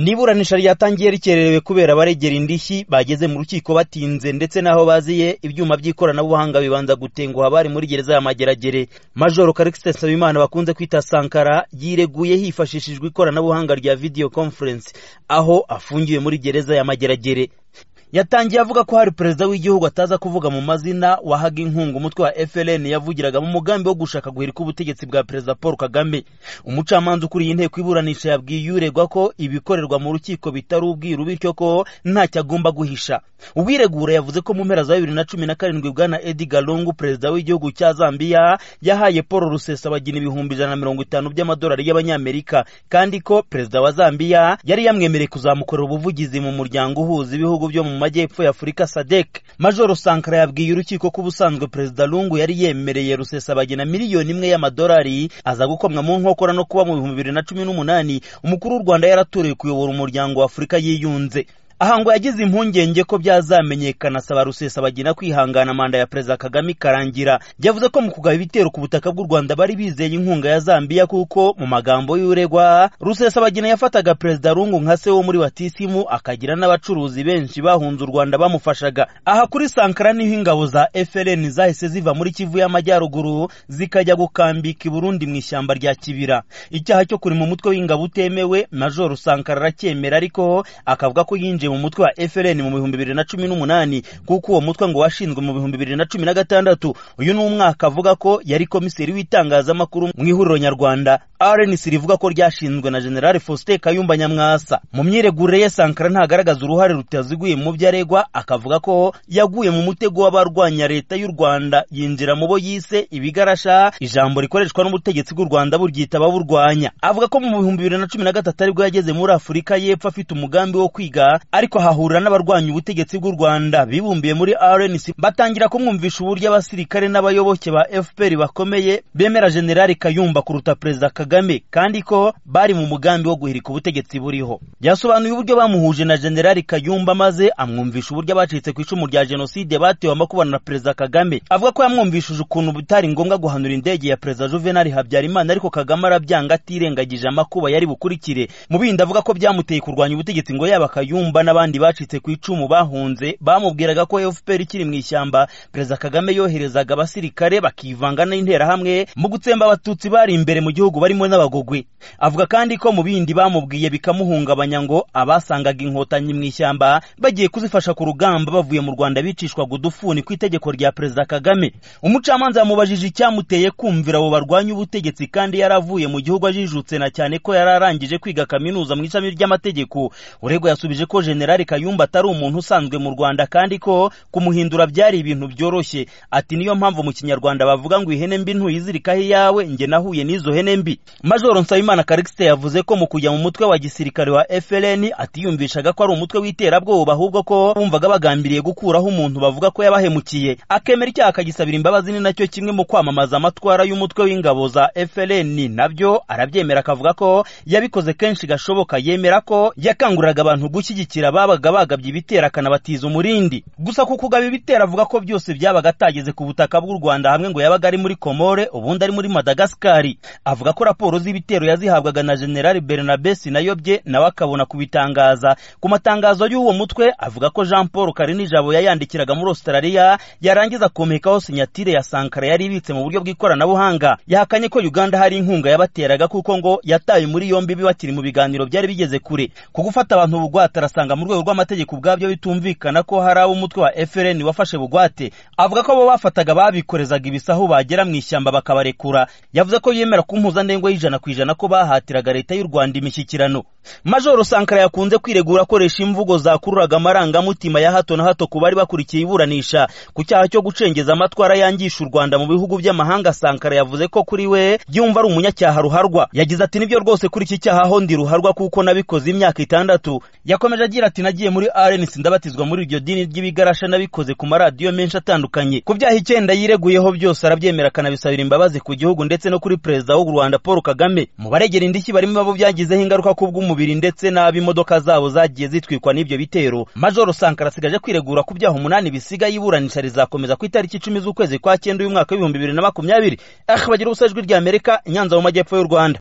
n'iburanisha ryatangiye rikererewe kubera abaregera indishyi bageze mu rukiko batinze ndetse n'aho baziye ibyuma by'ikoranabuhanga bibanza gutenguha abari muri gereza ya mageragere majoro karikisite nsabimana bakunze kwita sankara yireguye hifashishijwe ikoranabuhanga rya video conference aho afungiwe muri gereza ya mageragere yatangiye avuga ko hari perezida w'igihugu ataza kuvuga mu mazina wahaga inkunga umutwe wa FLN yavugiraga mu mugambi wo gushaka guhirika ubutegetsi bwa perezida Paul Kagame umucamanza ukuriye inteko iburanisha yabwiye uregwa ko ibikorerwa mu rukiko bitari ubwiru bityo ko ntacyo agomba guhisha uwiregura yavuze ko mu mpera za bibiri na cumi na karindwi bwana Edgar Lungu perezida w'igihugu cya Zambia yahaye Paul Rusesabagina ibihumbi ijana na mirongo itanu by'amadolari y'abanyamerika kandi ko perezida wa Zambia yari yamwemereye kuzamukorera ubuvugizi mu muryango uhuza ibihugu byo mu majyepfo ya afurika sadek majoro sankara yabwiye urukiko ko ubusanzwe perezida lungu yari yemereye rusesabagina miliyoni imwe y'amadolari aza gukomwa mu nkokora no kuba mu bihumbi bibiri na cumi n'umunani umukuru w'u rwanda yaratoreye kuyobora umuryango wa afurika yiyunze aha ngo yagize impungenge ko byazamenyekana asaba rusesabagina kwihangana manda ya perezida kagame ikarangira yavuze ko mu kugaba ibitero ku butaka bw'u rwanda bari bizeye inkunga ya zambiya kuko mu magambo y'uregwa rusesabagina yafataga perezida rungu nka se wo muri batisimu akagira n'abacuruzi benshi bahunze u rwanda bamufashaga aha kuri sankara niho ingabo za frn zahise ziva muri kivu y'amajyaruguru zikajya gukambika i burundi mu ishyamba rya kibira icyaha cyo kurima umutwe w'ingabo utemewe majoro sankara aracyemera ariko akavuga ko yinjiye mu mutwe wa FLN mu bihumbi bibiri na cumi n'umunani kuko uwo mutwe ngo washinzwe mu bihumbi bibiri na cumi na gatandatu uyu ni umwaka avuga ko yari komiseri w'itangazamakuru mu ihuriro nyarwanda RNC rivuga ko ryashinzwe na General Faustin Kayumba Nyamwasa mu myiregure ye Sankara ntagaragaza uruhare rutaziguye mu byo aregwa akavuga ko yaguye mu mutego w'abarwanya leta y'u Rwanda yinjira mu bo yise ibigarasha ijambo rikoreshwa n'ubutegetsi bw'u Rwanda buryita ababurwanya avuga ko mu bihumbi bibiri na cumi na gatatu aribwo yageze muri Afurika y'Epfo afite umugambi wo kwiga ariko hahurira n'abarwanya ubutegetsi bw'u Rwanda bibumbiye muri RNC batangira kumwumvisha uburyo abasirikare n'abayoboke ba FPR bakomeye bemera General Kayumba kuruta Perezida Kagame kandi ko bari mu mugambi wo guhirika ubutegetsi buriho yasobanuye uburyo bamuhuje na General Kayumba maze amwumvisha uburyo abacitse ku icumu rya Jenoside batewe amakubana na Perezida Kagame avuga ko yamwumvishije ukuntu bitari ngombwa guhanura indege ya Perezida Juvenal Habyarimana ariko Kagame arabyanga atirengagije amakuba yari bukurikire mu bindi avuga ko byamuteye kurwanya ubutegetsi ngo yaba Kayumba n'abandi bacitse ku icumu bahunze bamubwiraga ko FPR ikiri mu ishyamba perezida Kagame yoherezaga abasirikare bakivanga n'interahamwe mu gutsemba abatutsi bari imbere mu gihugu barimo n'abagogwe avuga kandi ko mu bindi bamubwiye bikamuhungabanya ngo abasangaga inkotanyi mu ishyamba bagiye kuzifasha ku rugamba bavuye mu Rwanda bicishwaga udufuni ku itegeko rya perezida Kagame umucamanza yamubajije icyamuteye kumvira abo barwanya ubutegetsi kandi yaravuye mu gihugu ajijutse na cyane ko yararangije kwiga kaminuza mu ishami ry'amategeko uregwa yasubije ko Generali Kayumba atari umuntu usanzwe mu Rwanda kandi ko kumuhindura byari ibintu byoroshye ati niyo mpamvu mu kinyarwanda bavuga ngo ihene mbi ntuyizirikaho iyawe njye nahuye n'izo hene mbi Majoro Nsabimana Karikiste yavuze ko mu kujya mu mutwe wa gisirikare wa FLN atiyumvishaga ko ari umutwe w'iterabwoba ahubwo ko bumvaga bagambiriye gukuraho umuntu bavuga ko yabahemukiye akemera icyaha akagisabira imbabazi ni nacyo kimwe mu kwamamaza amatwara y'umutwe w'ingabo za FLN nabyo arabyemera akavuga ko yabikoze kenshi gashoboka yemera ko yakanguriraga abantu gushyigikira babaga bagabye ibitera akanabatiza umurindi gusa ku kugaba ibitera avuga ko byose byabaga atageze ku butaka bw'u Rwanda hamwe ngo yabaga ari muri Komore ubundi ari muri Madagascar avuga ko raporo z'ibitero yazihabwaga na General Bernabe Sinayobye nawe akabona kubitangaza ku matangazo y'uwo mutwe avuga ko Jean Paul Karinijabo yayandikiraga muri Australia yarangiza akomekaho sinyatire ya Sankara yari ibitse mu buryo bw'ikoranabuhanga yahakanye ko Uganda hari inkunga yabateraga kuko ngo yataye muri yombi bakiri mu biganiro byari bigeze kure ku gufata abantu bugwate arasanga mu rwego rw'amategeko ubwabyo bitumvikana ko hari ab'umutwe wa FLN wafashe bugwate avuga ko abo bafataga babikorezaga ibisahu bagera mu ishyamba bakabarekura yavuze ko yemera ku mpuzandengo y'ijana ku ijana ko bahatiraga leta y'u Rwanda imishyikirano Majoro Sankara yakunze kwiregura akoresha imvugo zakururaga amarangamutima ya hato na hato ku bari bakurikiye iburanisha ku cyaha cyo gucengeza amatwara yangisha u Rwanda mu bihugu by'amahanga Sankara yavuze ko kuri we yumva ari umunyacyaha ruharwa yagize ati nibyo rwose kuri iki cyaha aho ndi ruharwa kuko nabikoze imyaka itandatu yakomeje agira ati nagiye muri RNC ndabatizwa muri iryo dini ry'ibigarasha nabikoze ku maradiyo menshi atandukanye ku byaha icyenda yireguyeho byose arabyemera akanabisabira imbabazi ku gihugu ndetse no kuri perezida w'u Rwanda Paul Kagame mu baregera indishyi barimo abo byagizeho ingaruka ku bw'umubiri ndetse n'ab'imodoka zabo zagiye zitwikwa n'ibyo bitero Major Sankara asigaje kwiregura ku byaha umunani bisigaye iburanisha rizakomeza ku itariki icumi z'ukwezi kwa cyenda uyu mwaka w'ibihumbi bibiri na makumyabiri aho bagira ubusajwi ry'Amerika Nyanza mu majyepfo y'u Rwanda